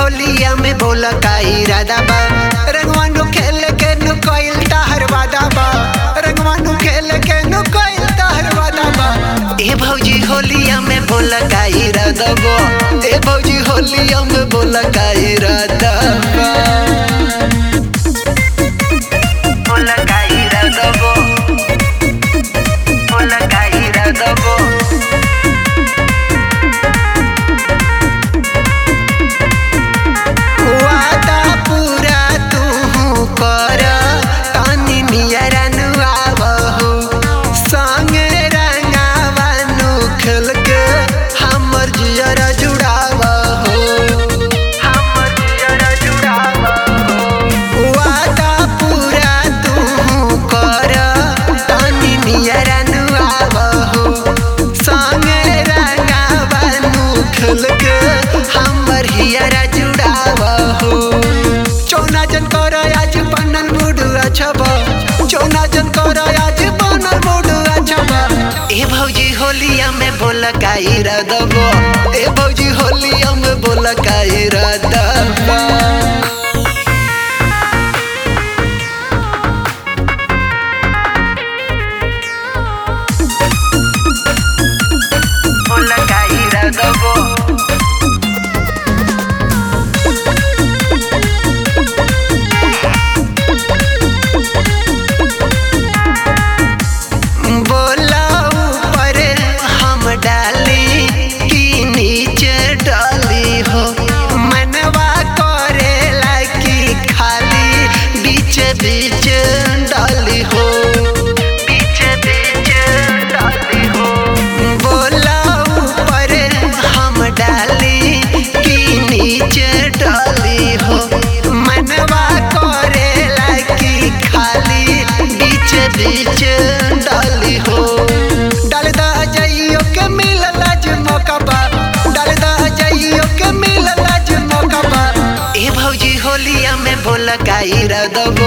होलिया में बोला का इरादा बा रंगवानु खेल के नु कोइल ताहर वादा बा रंगवानु खेल के नु कोइल ताहर वादा बा ए भौजी होलिया में बोला का इरादा बा ए भौजी होलिया में बोला का इरादा बा बोला का इरादा बा बोला का इरादा बा वादा पूरा तू कर तानी नियरा नुआवहु संगे रंगावानु खेल के हमर जियरा जुड़ावहु हमर जियरा जुड़ावहु वादा पूरा तू कर तानी नियरा नुआवहु संगे रंगावानु खेल के हमर हियरा जुड़ावहु चौना जन कर आज बनल मूड अछब चौना जन कर आज बनल मूड अछब ए भौजी होलिया में बोल का इरादा बा ए भौजी होलिया में बोल का इरादा बा बोल का इरादा बा बोला ऊपर हम डाली कि नीचे डाली हो मनवा करेला कि खाली बीच बीच डाली हो बीच बीच डाली हो बोला ऊपर हम डाली कि नीचे डाली हो मनवा करेला कि खाली बीच बीच डाली हो डाल दा जाइयो के मिलल आज मौका बा डाल दा जाइयो के मिलल आज मौका बा ए भौजी होलिया में बोला का इरादा